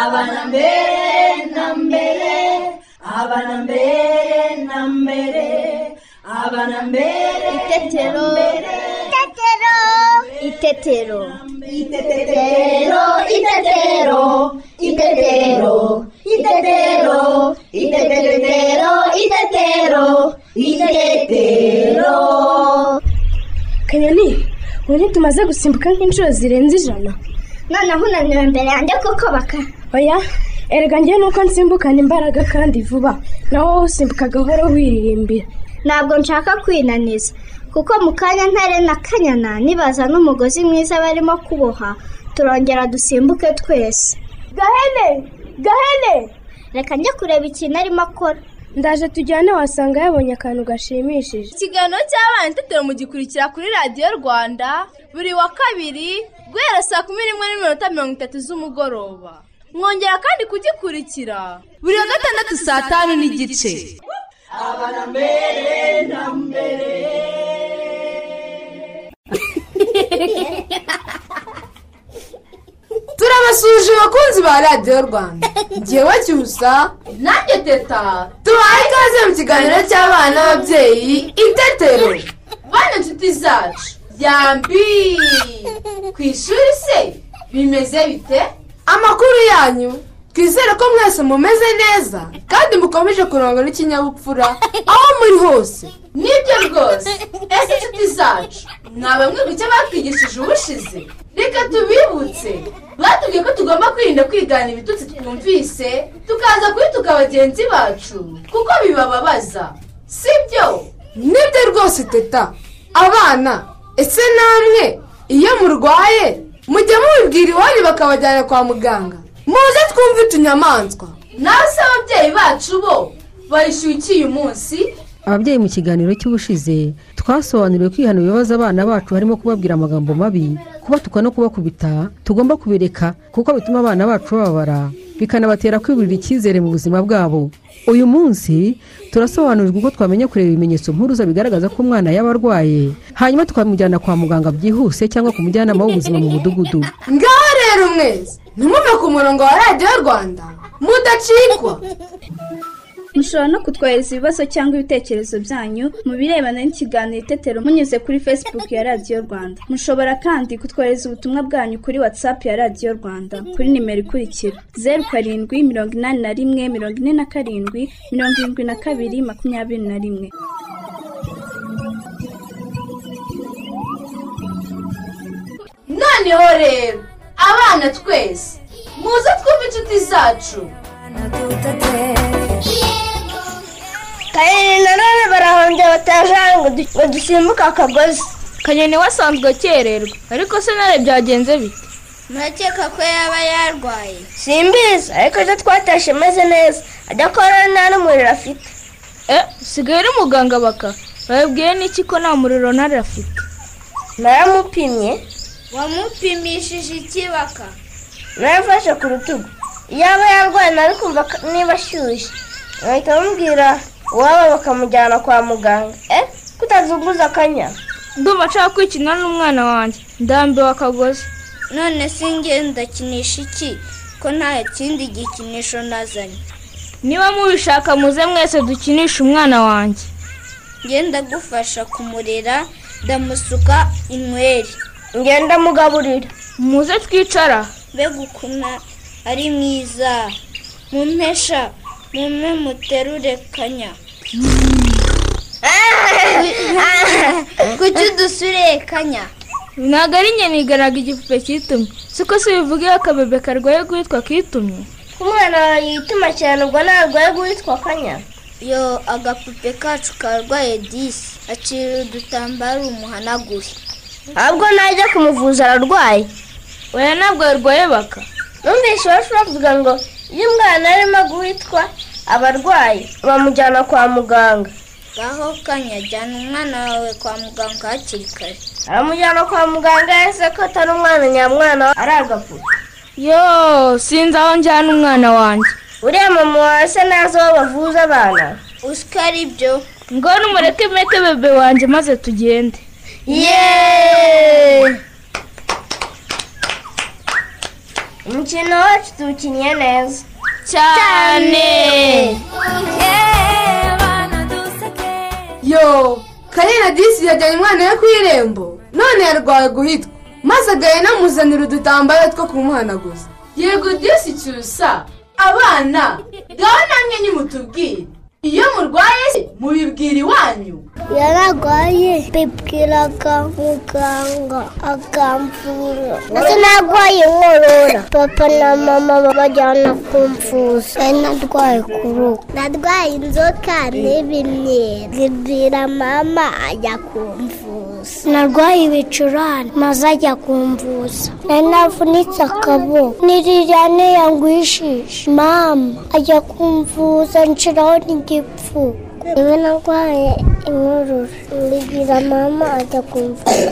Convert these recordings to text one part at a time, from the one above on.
ಅವನ ಬೇರೆ ನಂಬೆಲೆ ಅವನ ಬೇರೆ ನಂಬೆಲೆ ಅವನ ಬೇರೆ Itetero. Itetero. Itetero. ಇತೆತೆತೆರೋ ಇತೆತೆರೋ ಇತೆತೆರೋ ಇತೆತೆರೋ ಇತೆತೆತೆರೋ ಇತೆತೆರೋ ಇತೆತೆರೋ kanyoni ubu ntitumaze gusimbuka nk'inshuro zirenze ijana noneho unaniwe mbere yanjye kuko baka oya erega njyewe nuko nsimbukana imbaraga kandi vuba naho wowe usimbuka gahoro wiririmbira ntabwo nshaka kwinaniza kuko mu kanya ntare na kanyana nibaza n'umugozi mwiza barimo kuboha turongera dusimbuke twese gahene gahene reka njye kureba ikintu arimo akora ndaje tujyane wasanga yabonye akantu gashimishije ikiganiro cy'abana itetero mugikurikira kuri radiyo rwanda buri wa kabiri guhera saa kumi n'imwe n'iminota mirongo itatu z'umugoroba mwongera kandi kugikurikira buri wa gatandatu saa tanu n'igice turabasuje abakunzi ba radiyo rwanda ngewe cyusa nanjye teta tubaye ikaze mu kiganiro cy'abana n'ababyeyi itetero bane inshuti zacu yambi ku ishuri se bimeze bite amakuru yanyu twizere ko mwese mumeze neza kandi mukomeje kurangwa n'ikinyabupfura aho muri hose nibyo rwose ese inshuti zacu nta bamwe ku cyo batwigishije ubushize reka tubibutse batubwiye ko tugomba kwirinda kwigana ibitutsi twumvise tukaza kubituka bagenzi bacu kuko bibababaza si byo nibyo rwose teta abana ese namwe iyo murwaye mujya mubibwira iwanyu bakabajyana kwa muganga muze twumve utunyamaswa nawe se ababyeyi bacu bo bayishyukiye umunsi ababyeyi mu kiganiro cy'ubushize twasobanuriwe kwihana ibibazo abana bacu harimo kubabwira amagambo mabi kubatuka no kubakubita tugomba kubireka kuko bituma abana bacu bababara bikanabatera kwigurira icyizere mu buzima bwabo uyu munsi turasobanurirwa uko twamenya kureba ibimenyetso mpuruza bigaragaza ko umwana yaba arwaye hanyuma tukamujyana kwa muganga byihuse cyangwa ku mujyanama w'ubuzima mu mudugudu ngaho rero mwese ntimuve ku murongo wa radiyo rwanda mudacikwa mushobora no kutwohereza ibibazo cyangwa ibitekerezo byanyu mu birebana n'ikiganiro itetero munyuze kuri facebook ya radiyo rwanda mushobora kandi kutwohereza ubutumwa bwanyu kuri whatsapp ya radiyo rwanda kuri nimero ikurikira zeru karindwi mirongo inani na rimwe mirongo ine na karindwi mirongo irindwi na kabiri makumyabiri na rimwe noneho rero abana twese muze twumve inshuti zacu kanyoni nanone barahombye batajana ngo dusimbuke akagozi kanyoni wasanzwe akererwa ariko se nawe byagenze bite murakeka ko yaba yarwaye simbizi ariko ejo twatashye ameze neza adakora nta n'umuriro afite e usigaye uri muganga baka babibwiye n'iki ko nta muriro ntari afite naramupimye wamupimishije ikibaka narafashe ku rutugu yaba yarwaye nari kumva ko- niba ashyushye bahita bamubwira uwabo bakamujyana kwa muganga eh kutazunguza akanya ndumva nshaka kwikina n'umwana wanjye ndambiwe akagozi none se ngenda akinisha iki ko nta kindi gikinisho nazanye niba mubishaka muze mwese dukinishe umwana wanjye ngenda gufasha kumurera ndamusuka inyweri ngenda mugaburira muze twicara mbega ukuntu ari mwiza mumpesha mumpe muterure kanya kuki udusure kanya ntabwo ari inyoni igaraga igipupe kitumye siko si bivuga iyo akabebe karwaye guhitwa kitumye umwana wawe yituma cyane ubwo ntarwaye guhitwa akanya yo agapupe kacu karwaye disi acira udutambaro umuhanagure ahubwo najya kumuvuza ararwaye oya ntabwo yarwaye baka numvise benshi bavuga ngo iyo umwana arimo guhitwa abarwayi bamujyana kwa muganga ngaho kanya jyana umwana wawe kwa muganga hakiri kare aramujyana kwa muganga yahise ko atari umwana nyamwana ari agapupe yo sinzi aho njyana umwana wanjye uriya mama wawe se ntazi uwo bavuza abana uziko ari byo ngo numureke mete bebe wanjye maze tugende yeee umukino wacu tuwukiniye neza cyane yo karena disi yajyanye umwana we ku irembo none yarwaye guhitwa maze agahena amuzanira udutambaro two kumuhanaguza yego disi cyusa abana ngaho namwe nimutubwire iyo murwaye se mubibwira iwanyu yararwaye bibwiraga muganga akamvura ndetse narwaye inkorora papa na mama babajyana kumvuza nari narwaye kuruka narwaye inzoka n'ibimyira zibwira mama ajya kumvuza narwaye ibicurane maze ajya kumvuza nari navunitse akaboko n'irirane yangwishije mama ajya kumvuza nshiraho n'igipfuko rimwe narwaye inkorora mbibwira mama ajya kumvuza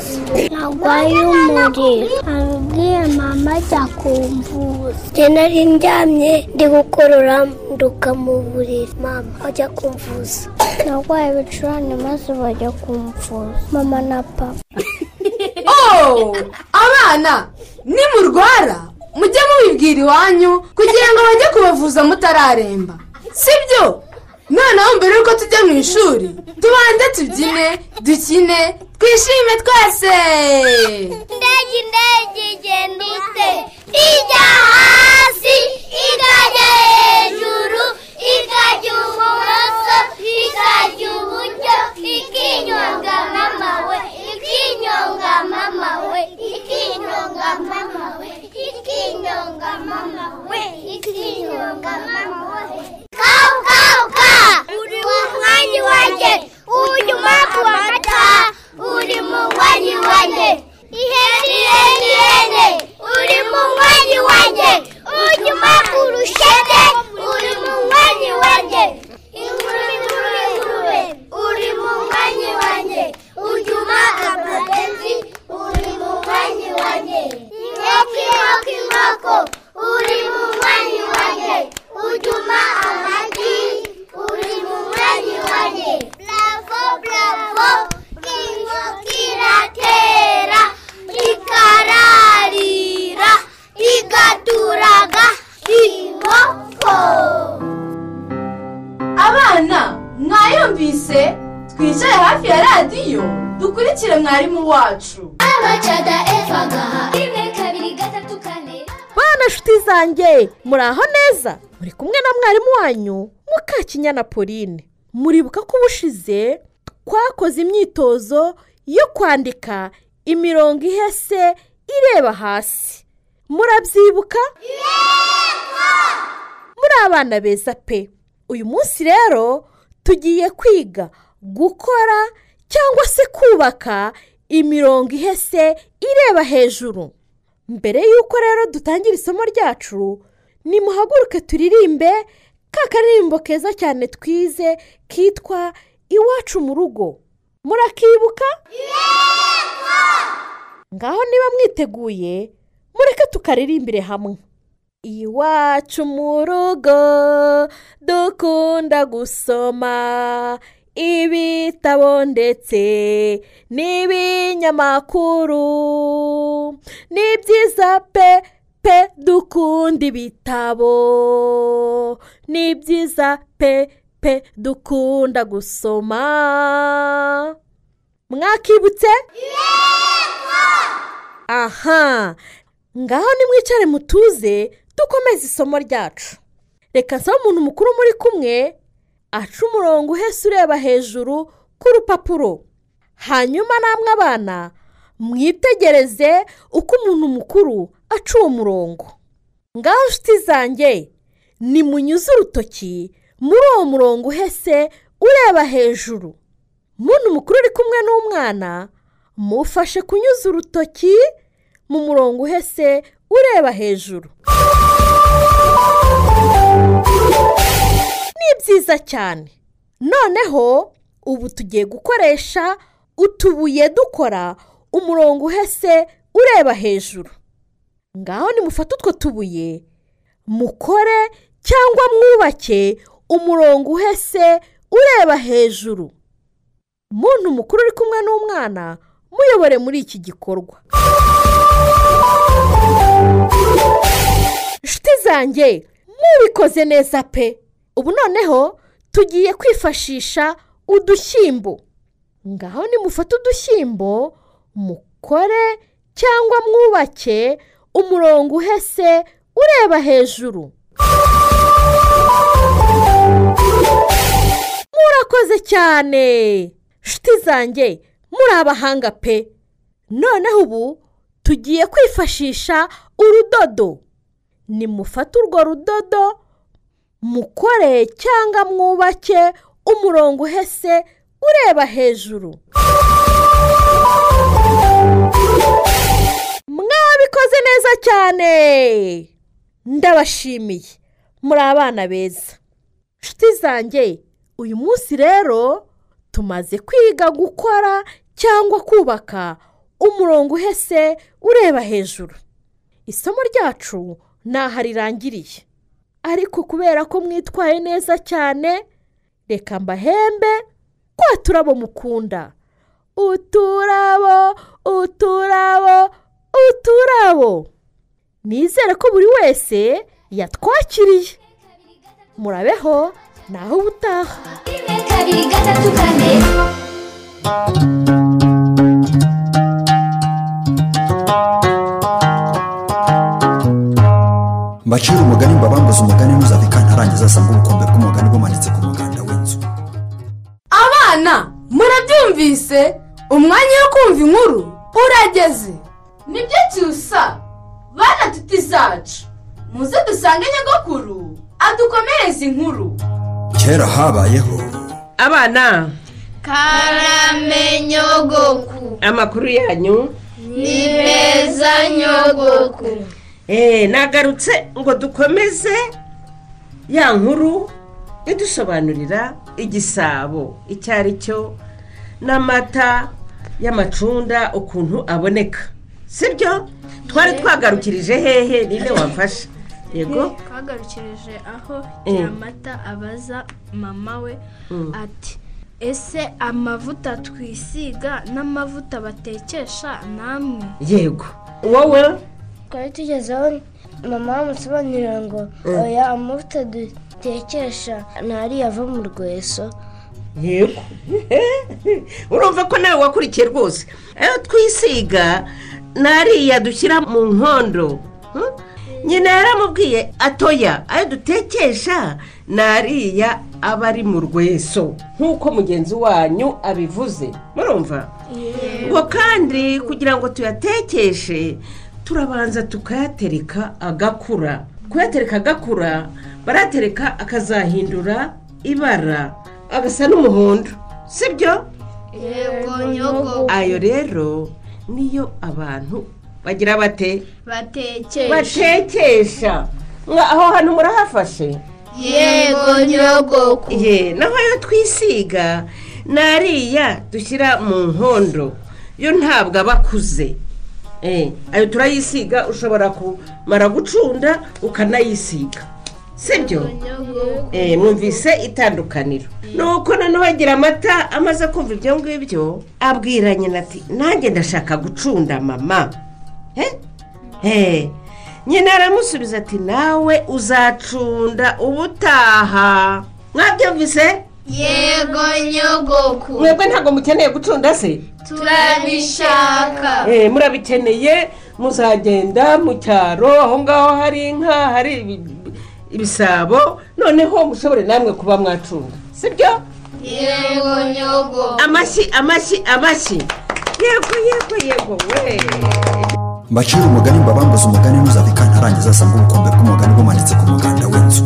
narwaye umuriro ambwira mama ajya kumvuza njye nari ndyamye ndi gukorora nduka mu buriri mama ajya kumvuza narwaye ibicurane maze bajya kumvuza mama na papa oh abana nimurwara mujye mubibwira iwanyu kugira ngo bajye kubavuza mutararemba sibyo noneho mbere y'uko tujya mu ishuri tubanze tubyine dukine twishime twese indege indege igenda ite ijya hasi ikajya hejuru ikajya ibumoso ikajya iburyo ikinyonga mama we ikinyonga mama we ikinyonga mama we ikinyonga mama we ikinyonga mama we kawu kawu ka uri mu mwanya wanjye unyuma ku mata uri mu mwanya wanjye ihene ihene ihene uri mu mwanya wanjye unyuma ku rushene uri mu mwanya wanjye ingurube ingurube ingurube uri mu mwanya wanjye unyuma amagezi uri mu mwanya wanjye inkoko inkoko inkoko uri mu mwanya wanjye unyuma amagi uri mu mwanya wanjye bravo bravo ingo kiratera rikararira rigaturaga inkoko abana mwayumvise twicare hafi ya radiyo dukurikire mwarimu wacu abacada efagaha rimwe kabiri gatatu kane bana nshuti zanjye muraho neza muri kumwe na mwarimu wanyu mukakinyana pauline muribuka ko ubushize twakoze imyitozo yo kwandika imirongo ihese ireba hasi murabyibuka muri abana beza pe uyu munsi rero tugiye kwiga gukora cyangwa se kubaka imirongo ihese ireba hejuru mbere y'uko rero dutangira isomo ryacu nimuhaguruke turirimbe ka karirimbo keza cyane twize kitwa iwacu mu rugo murakibuka ngaho niba mwiteguye mureke tukaririmbire hamwe iwacu mu rugo dukunda gusoma ibitabo ndetse n'ibinyamakuru ni byiza pe pe dukunda ibitabo ni byiza pe pe dukunda gusoma mwakibutse aha ngaho nimwicare mutuze dukomeze isomo ryacu reka nsaba umuntu mukuru muri kumwe aca umurongo uhese ureba hejuru ku rupapuro hanyuma namwe abana mwitegereze uko umuntu mukuru aca uwo murongo ngaho nshuti zanjye nimunyuze urutoki muri uwo murongo uhese ureba hejuru muntu mukuru uri kumwe n'umwana mufashe kunyuza urutoki mu murongo uhese ureba hejuru ni byiza cyane noneho ubu tugiye gukoresha utubuye dukora umurongo uhese ureba hejuru ngaho nimufate utwo tubuye mukore cyangwa mwubake umurongo uhese ureba hejuru muntu mukuru uri kumwe n'umwana muyobore muri iki gikorwa inshuti zanjye mubikoze neza pe ubu noneho tugiye kwifashisha udushyimbo ngaho nimufate udushyimbo mukore cyangwa mwubake umurongo uhese ureba hejuru murakoze cyane inshuti zanjye muri abahanga pe noneho ubu tugiye kwifashisha urudodo nimufate urwo rudodo mukore cyangwa mwubake umurongo uhese ureba hejuru mwabikoze neza cyane ndabashimiye muri abana beza inshuti zanjye uyu munsi rero tumaze kwiga gukora cyangwa kubaka umurongo uhese ureba hejuru isomo ryacu ntaho rirangiriye ariko kubera ko mwitwaye neza cyane reka mbahembe kwa turabo mukunda uturabo uturabo uturabo nizere ko buri wese yatwakiriye murabeho naho ubutaha rimwe kabiri gatatu kane mbacira umugani mbabambuze umugani ntuzabika ntarangiza asanga ubukombe bw'umugani bumanitse ku muganda w'inzu abana murabyumvise umwanya wo kumva inkuru urageze nibyo byusa bana tuti zacu muze dusange nyogokuru adukomereze inkuru kera habayeho abana karame nyogoku amakuru yanyu ni meza nyogoku eee nagarutse ngo dukomeze ya nkuru idusobanurira igisabo icyo ari cyo n'amata y'amacunda ukuntu aboneka sibyo twari twagarukirije hehe ninde wamfasha yego twagarukirije aho Mm. nyamata abaza mama we Mm. ati ese amavuta twisiga n'amavuta batekesha namwe yego wowe twari tugezeho mama bamusobanurira ngo Mm. oya amavuta dutekesha ntari ava mu rweso yego urumva ko nawe wakurikiye rwose ayo twisiga n'ariya dushyira mu nkondo hmm? nyina yaramubwiye atoya ayo dutekesha n'ariya aba ari mu rweso nk'uko mugenzi wanyu abivuze murumva ngo kandi kugira ngo tuyatekeshe turabanza tukayatereka agakura kuyatereka agakura baratereka akazahindura ibara agasa n'umuhondo sibyo yego nyogoku ayo rero niyo abantu bagira bate batekesha batekesha Mwa- aho hantu murahafashe yego nyogoku ye naho ayo twisiga ni ariya dushyira mu nkondo yo ntabwo aba akuze Eh, ayo turayisiga ushobora kumara gucunda ukanayisiga sibyo Eh, mwumvise itandukaniro nuko noneho agira amata amaze kumva ibyo ngibyo abwira nyina ati nanjye ndashaka gucunda mama Eh? Eh, nyina aramusubiza ati nawe uzacunda ubutaha mwabyumvise yego nyogoku mwebwe ntabwo mukeneye gucunda se turabishaka Eh, murabikeneye muzagenda mu cyaro aho ngaho hari inka hari ibi- ibisabo noneho mushobore namwe kuba mwacunda sibyo yego nyogoku amashyi amashyi amashyi yego yego yego we mbacira umugani mbabambuze umugani ntuzabika ntarangiza asanga ubukombe bw'umugani bumanitse ku muganda w'inzu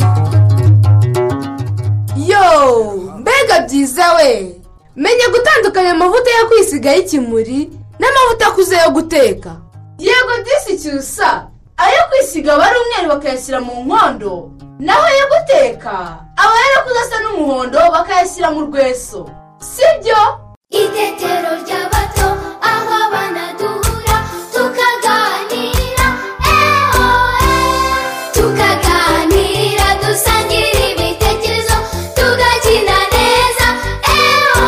yo mbega byiza we menya gutandukanya amavuta yo kwisiga y'ikimuri n'amavuta akuze yo guteka yego disi cyusa ayo kwisiga aba ari umweru bakayashyira mu nkondo naho ayo guteka aba yarakuze asa n'umuhondo bakayashyira mu rweso sibyo itetero ry'abato aho abana duhura tukaganira eho tukaganira dusangira ibitekerezo tugakina neza eho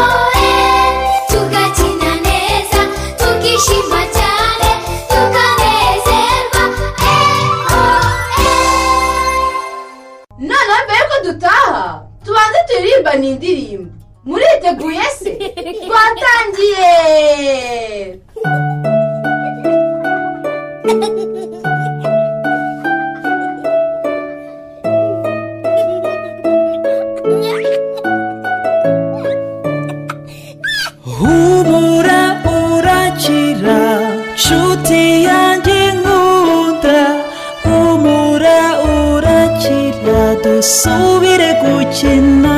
tugakina neza tukishima cyane tukanezerwa eho abana mbere yuko dutaha tubanze turirimba indirimbo muriteguye se twatangiye hubura urakira nshuti yanjye nkunda humura urakira dusubire gukina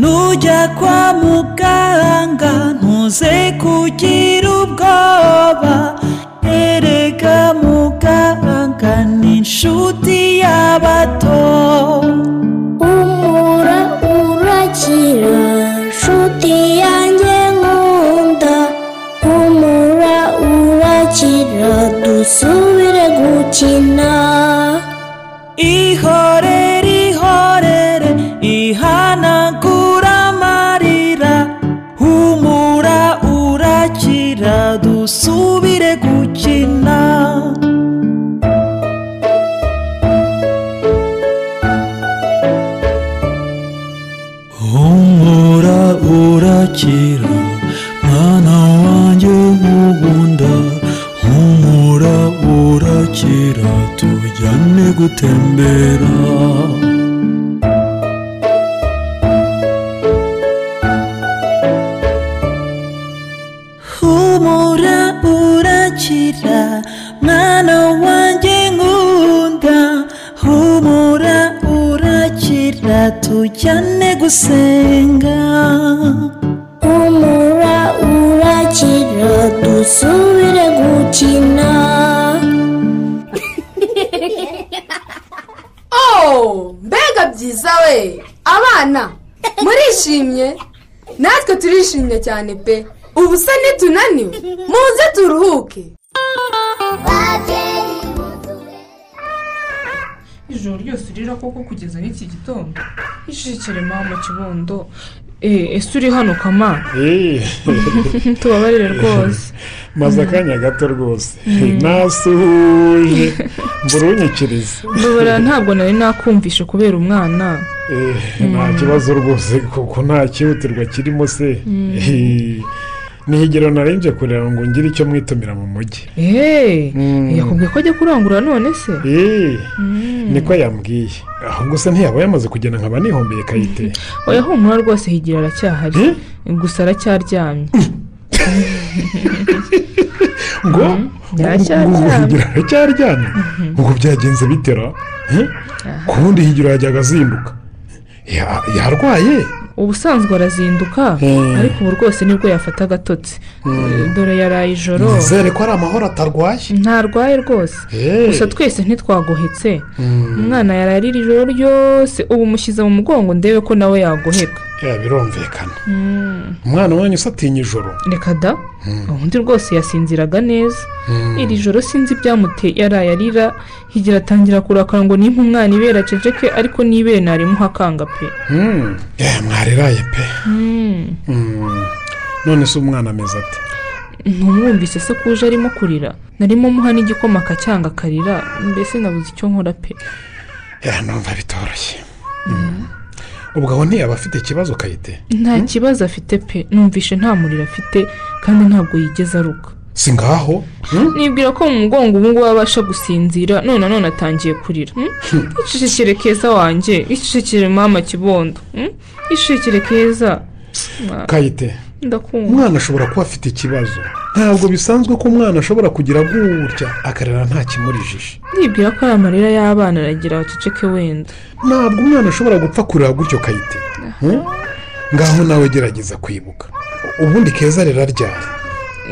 nujya kwa muganga ntuze kugira ubwoba erega muganga ni inshuti y'abato humura urakira nshuti yanjye nkunda humura urakira dusubire gukina ihorere ihorere ihanagura amarira humura urakira dusubire gukina humura urakira mwana wanjye nkubunda humura urakira tujyane gutembera humura urakira mwana wanjye nkunda humura urakira tujyane gusenga humura urakira dusubire gukina Oh, mbega byiza we abana murishimye natwe turishimye cyane pe ubu se nitunaniwe muze turuhuke ijoro ryose urira koko kugeza n'iki gitondo ishekere mama kibondo Eh, ese uri hano kama tubabarire rwose maze akanya gato rwose nasuhuje mburunyikiriza mbabara ntabwo nari nakumvishe kubera umwana Eh, nta kibazo rwose kuko nta cyihutirwa kirimo se Mm. Eh, nihigiro narinje kureba ngo ngire icyo mwitumira mu mujyi eee yakubwiye ko ajya kurangura none se niko yambwiye aho gusa ntiyaba yamaze kugenda nkaba nihombiye kayite oya humura rwose higira aracyahari gusa aracyaryamye ngo ngo ngo yaracyaryamye higiro aracyaryamye ubwo byagenze bitera Eh? ku wundi higiro yajyaga azinduka Ya- yarwaye ubusanzwe arazinduka ariko ubu rwose nibwo yafata agatotsi dore yaraye ijoro Nizere ko ari amahoro atarwaye ntarwaye rwose Eh. gusa twese ntitwagohetse umwana yararira ijoro ryose ubu mushyize mu mugongo ndebe ko nawe yagoheka Ya, birumvikana Mm. umwana wanyu usatinya ijoro reka da ubundi rwose yasinziraga neza iri joro sinzi ibyamuteye yaraye arira higira atangira kurakara ngo nimba umwana ibera ceceke ariko n'ibere narimuha akanga pe Mm. Eh, mwariraye pe Mm. Mm. none se umwana ameze ate ntumwumvise se ko uje arimo kurira narimo muha n'igikoma akacyanga akarira mbese nabuze icyo nkora pe Ya, numva bitoroshye Mm. ubwo aho ntiyaba afite ikibazo kayite nta kibazo afite pe numvishe nta muriro afite kandi ntabwo yigeze aruka si ngaho nibwira ko mu mugongo ubu ngubu abasha gusinzira none nanone atangiye kurira hmm? icecekere keza wanjye icecekere mama kibondo hmm? icecekere keza kayite ndakumva umwana ashobora kuba afite ikibazo ntabwo bisanzwe ko umwana ashobora kugira gutya akarera nta kimurijije nibwira ko ari amarira y'abana aragira baceceke wenda ntabwo umwana ashobora gupfa kurira gutyo kayite Hmm? ngaho nawe gerageza kwibuka ubundi keza riraryara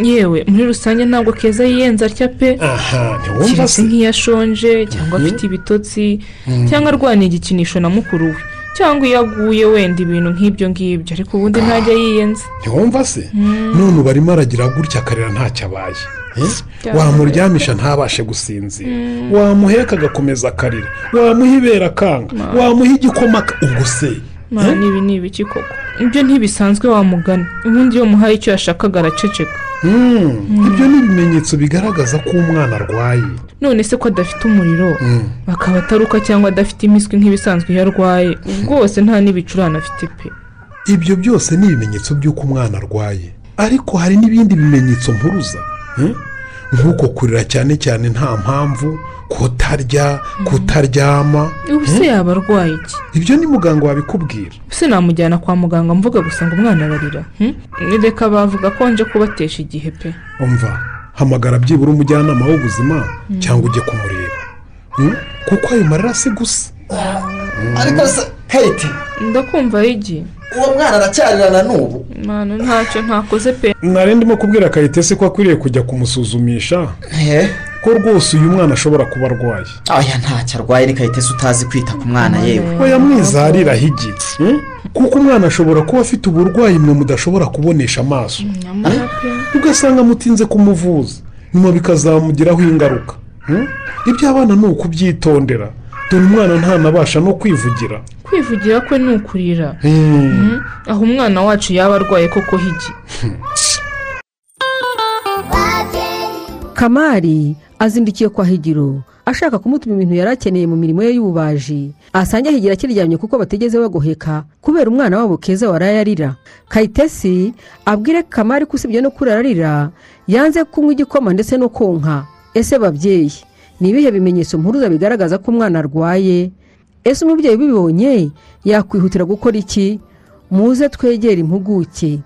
yewe muri rusange ntabwo keza yiyenza atya pe ntiwumva kirasa nk'iyashonje cyangwa afite ibitotsi Mm. cyangwa arwaniye igikinisho na mukuru we cyangwa iyo aguye wenda ibintu nk'ibyo ngibyo ariko ubundi ntajya yiyenza ntiwumva se Mm. none ubu arimo aragira gutya akarira ntacyo abaye Eh? Cyane. wamuryamisha ntabashe gusinzira Mm. wamuheka agakomeza akarira wamuha ibera akanga wamuha igikoma aka- ubwo se mwana ibi ni ibiki koko ibyo ntibisanzwe wamugana ubundi iyo umuhaye icyo yashakaga araceceka ibyo ni ibimenyetso bigaragaza ko umwana arwaye none se ko adafite umuriro akaba ataruka cyangwa adafite imiswi nk'ibisanzwe iyo arwaye rwose nta n'ibicurane afite pe ibyo byose ni ibimenyetso by'uko umwana arwaye ariko hari n'ibindi bimenyetso mpuruza hmm? nk'uko kurira cyane cyane nta mpamvu kutarya kutaryama ubu se yaba arwaye iki ibyo ni muganga wabikubwira se namujyana kwa muganga mvuga gusa ngo umwana ararira hmm? reka bavuga ko nje kubatesha igihe pe umva hamagara byibura umujyanama w'ubuzima cyangwa ujye kumureba Hmm? kuko ayo marira si gusa ariko se kayiti ndakumva yigi uwo mwana aracyarirana n'ubu mwana ntacyo ntakoze pe nari ndimo kubwira kayitesi ko akwiriye kujya kumusuzumisha ko rwose uyu mwana ashobora kuba arwaye aya ntacyo arwaye ni kayitesi utazi kwita ku mwana yewe oya mwizarira higi hmm? kuko umwana ashobora kuba afite uburwayi mwe mudashobora kubonesha amaso ugasanga mutinze kumuvuza nyuma bikazamugiraho ingaruka Hmm? iby'abana ni ukubyitondera dore umwana ntanabasha no kwivugira kwivugira kwe ni ukurira Hmm? aho umwana wacu yaba arwaye koko higi kamari azindukiye kwa higiro ashaka kumutuma ibintu yari akeneye mu mirimo ye y'ububaji asange higiro akiryamye kuko batigeze bagoheka kubera umwana wabo keza waraye arira kayitesi abwire kamari ko usibye no kurara arira yanze kunywa igikoma ndetse no konka ese babyeyi ni ibihe bimenyetso mpuruza bigaragaza ko umwana arwaye ese umubyeyi ubibonye yakwihutira gukora iki muze twegere impuguke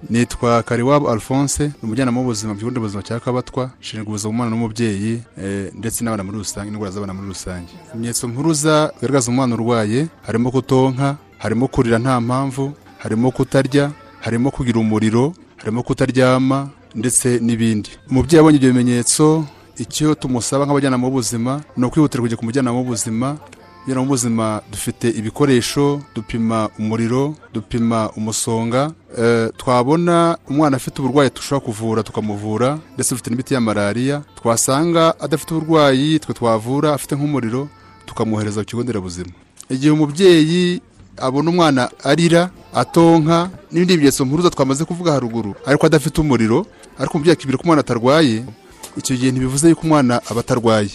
nitwa kariwabo alphonse ni umujyanama w'ubuzima mu kigo nderabuzima cya kabatwa nshinzwe ubuzima umwana n'umubyeyi eh, ndetse n'abana muri rusange indwara z'abana muri rusange ibimenyetso mpuruza bigaragaza umwana urwaye harimo kutonka harimo kurira nta mpamvu harimo kutarya harimo kugira umuriro harimo kutaryama ndetse n'ibindi umubyeyi abonye ibyo bimenyetso icyo tumusaba nk'abajyanama b'ubuzima ni ukwihutira kujya ku mujyanama w'ubuzima umujyanama w'ubuzima dufite ibikoresho dupima umuriro dupima umusonga eh, twabona umwana afite uburwayi dushobora kuvura tukamuvura ndetse dufite n'imiti ya malariya twasanga adafite uburwayi twe twavura afite nk'umuriro tukamwohereza ku kigo nderabuzima igihe umubyeyi abona umwana arira atonka n'ibindi bimenyetso mpuruza twamaze kuvuga haruguru ariko adafite umuriro ariko umubyeyi akibwira ko umwana atarwaye icyo gihe ntibivuze yuko umwana aba atarwaye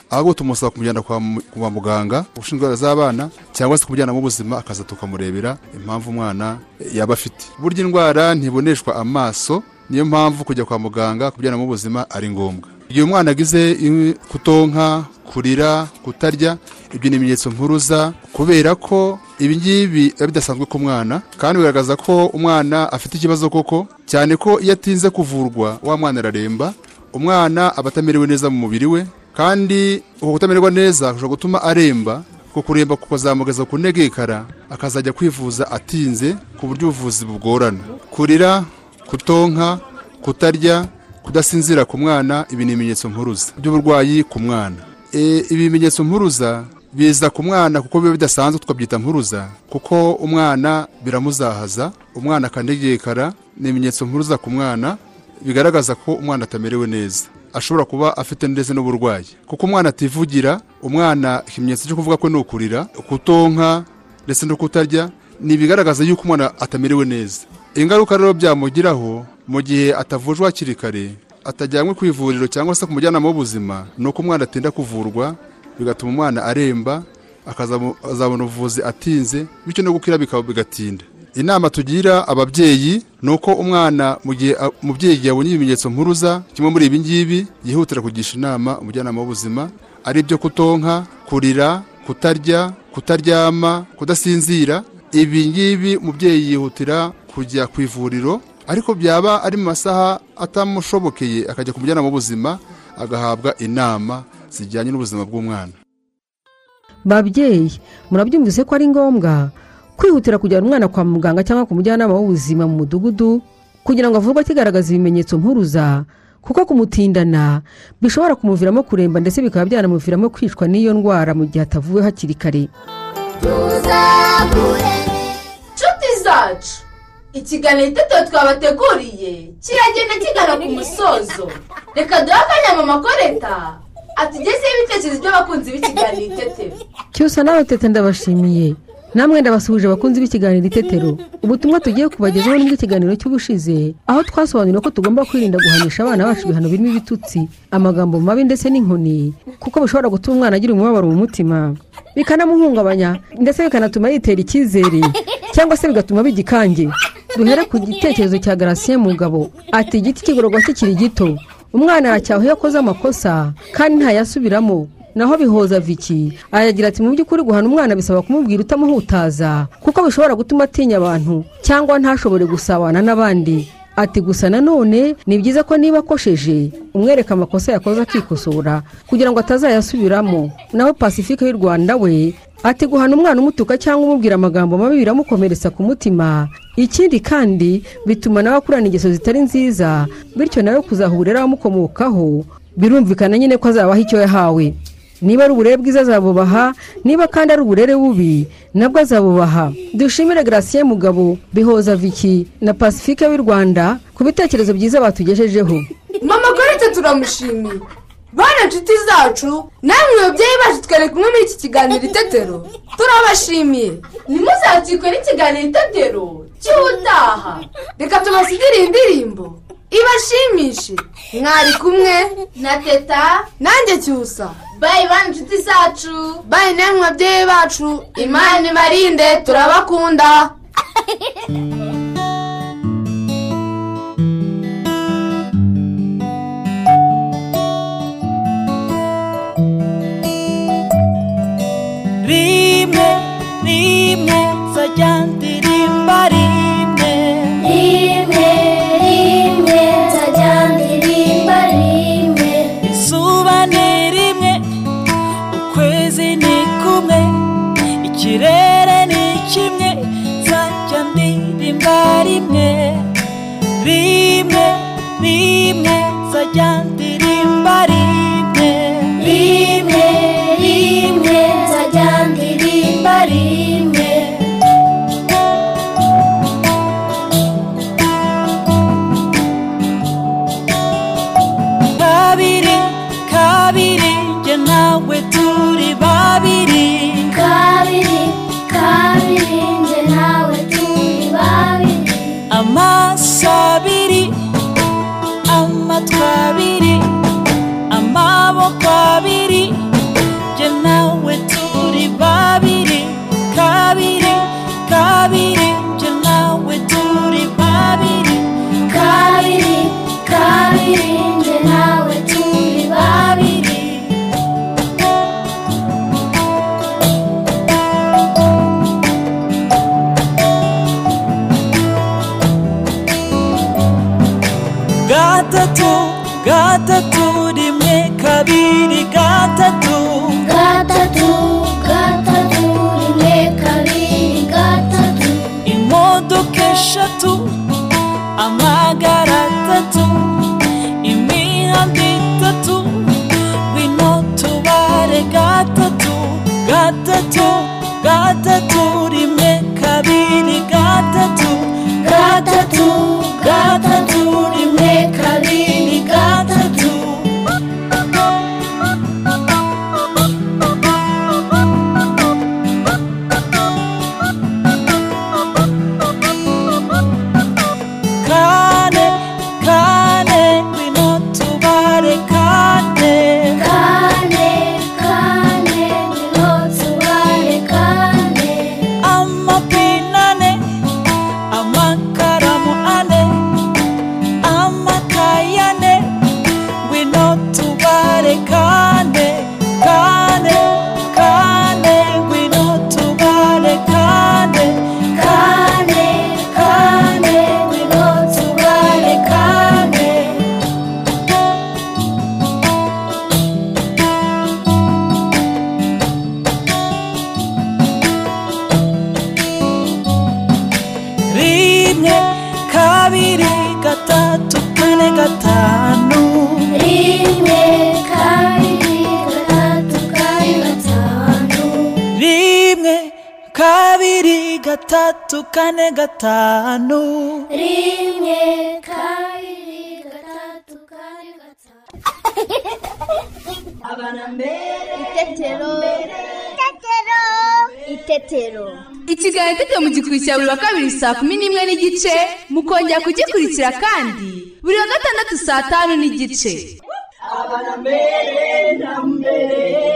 ahubwo tumusaba kumujyana kwa mu- kwa muganga ushinzwe indwara z'abana cyangwa se kumujyana mu buzima akaza tukamurebera impamvu umwana eh, yaba afite burya indwara ntiboneshwa amaso niyo mpamvu kujya kwa muganga kumujyana mu buzima ari ngombwa igihe umwana agize i- kutonka kurira kutarya ibyo ni ibimenyetso mpuruza kubera ko ibi ngibi biba bidasanzwe ku mwana kandi bigaragaza ko umwana afite ikibazo koko cyane ko iyo atinze kuvurwa wa mwana araremba umwana aba atamerewe neza mu mubiri we kandi uko kutamererwa neza gushobora gutuma aremba kuko kuremba kukazamugeza ku negekara akazajya kwivuza atinze ku buryo ubuvuzi bugorana kurira kutonka kutarya kudasinzira ku mwana ibi ni ibimenyetso mpuruza by'uburwayi ku mwana E, ibi bimenyetso mpuruza biza ku mwana kuko biba bidasanzwe tukabyita mpuruza kuko umwana biramuzahaza umwana akanegekara ni ibimenyetso mpuruza ku mwana bigaragaza ko umwana atamerewe neza ashobora kuba afite ndetse n'uburwayi kuko umwana ativugira umwana ikimenyetso cyo kuvuga ko ni ukurira kutonka ndetse no kutarya ni ibigaragaza yuko umwana atamerewe neza ingaruka rero byamugiraho mu gihe atavujwe hakiri kare atajyanywe ku ivuriro cyangwa se ku mujyanama w'ubuzima ni uko umwana atinda kuvurwa bigatuma umwana aremba akazamu- azabona ubuvuzi atinze bityo no gukira bikaba bigatinda inama tugira ababyeyi ni uko umwana mu gihe a- umubyeyi igihe abonye ibimenyetso mpuruza kimwe muri ibi ngibi yihutira kugisha inama umujyanama w'ubuzima ari byo kutonka kurira kutarya kutaryama kudasinzira ibi ngibi umubyeyi yihutira kujya ku ivuriro ariko byaba ari mu masaha atamushobokeye akajya ku mujyanama w'ubuzima agahabwa inama zijyanye n'ubuzima bw'umwana babyeyi murabyumvise ko ari ngombwa kwihutira kujyana umwana kwa muganga cyangwa ku mujyanama w'ubuzima mu mudugudu kugira ngo avurwe akigaragaza ibimenyetso mpuruza kuko kumutindana bishobora kumuviramo kuremba ndetse bikaba byanamuviramo kwicwa n'iyo ndwara mu gihe atavuwe hakiri kare inshuti zacu ikiganiro gito twabateguriye kiragenda kigana ku musozo reka duhe akanya mama koreta atugezeho ibitekerezo by'abakunzi b'ikiganiro itetero cyose nawe tete ndabashimiye namwe ndabasuhuje abakunzi b'ikiganiro itetero ubutumwa tugiye kubagezaho ni bw'ikiganiro cy'ubushize aho twasobanuriwe ko tugomba kwirinda guhanisha abana bacu ibihano birimo ibitutsi amagambo mabi ndetse n'inkoni kuko bishobora gutuma umwana agira umubabaro mu mutima bikanamuhungabanya ndetse bikanatuma yitera icyizere cyangwa se bigatuma bigikange duhere ku gitekerezo cya garasiye mugabo ati igiti kigororwa kikiri gito umwana aracyaha iyo akoze amakosa kandi ntayasubiramo naho bihoza viki aragira ati mu by'ukuri guhana umwana bisaba kumubwira utamuhutaza kuko bishobora gutuma atinya abantu cyangwa ntashobore gusabana n'abandi ati gusa nanone ni byiza ko niba akosheje umwereka amakosa yakoze akikosora kugira ngo atazayasubiramo naho pacifique y'u rwanda we ati guhana umwana umutuka cyangwa umubwira amagambo mabi biramukomeretsa ku mutima ikindi kandi bituma nawe akurana ingeso zitari nziza bityo nawe kuzahurira abamukomokaho birumvikana nyine ko azabaha icyo yahawe niba ari uburere bwiza azabubaha niba kandi ari uburere bubi nabwo azabubaha dushimire garasiye mugabo bihoza viki na pacifique w'u rwanda ku bitekerezo byiza batugejejeho mama korete turamushimiye bana inshuti zacu namwe babyeyi bacu twari kumwe muri iki kiganiro itetero turabashimiye ntimuzakikore ikiganiro itetero cy'ubutaha reka tubasigire indirimbo ibashimishe mwari kumwe na teta nanjye cyusa bayi bana inshuti zacu bayi namwe babyeyi bacu imana imarinde turabakunda rimwe rimwe sajya ndirimba rimwe rimwe rimwe nzajya ndirimba rimwe izuba ni rimwe ukwezi ni kumwe ikirere ni kimwe nzajya ndirimba rimwe rimwe rimwe nzajya ndirimba rimwe rimwe rimwe nzajya ndirimba rimwe kabiri kabiri njye nawe turi babiri kabiri kabiri njye nawe turi babiri amaso abiri amatwi abiri amaboko abiri njye nawe turi babiri kabiri kabiri njye nawe turi babiri kabiri kabiri njye nawe turi babiri gatatu gatatu rimwe kabiri gatatu gatatu gatatu rimwe kabiri gatatu imodoka eshatu amagare atatu imihanda itatu ngwino tubare gatatu gatatu gatatu rimwe kabiri gatatu gatatu gatatu rimwe kabiri gatatu kane kane ngwino tubare kane kane kane niho tubare kane amapine ane amakaramu ane amakayi ane ngwino tubare kane kane kane ngwino tubare kane kane kane niho tubare kane rimwe kabiri gatatu kane gatanu rimwe kabiri gatatu kane gatanu rimwe kabiri gatatu kane gatanu rimwe kabiri gatatu kane gatanu itetero itetero itetero ikiganiro itetero mu gikurikira cya buri wa kabiri saa kumi n'imwe n'igice mukongera kugikurikira kandi buri wa gatandatu saa tanu n'igice mbere na mbere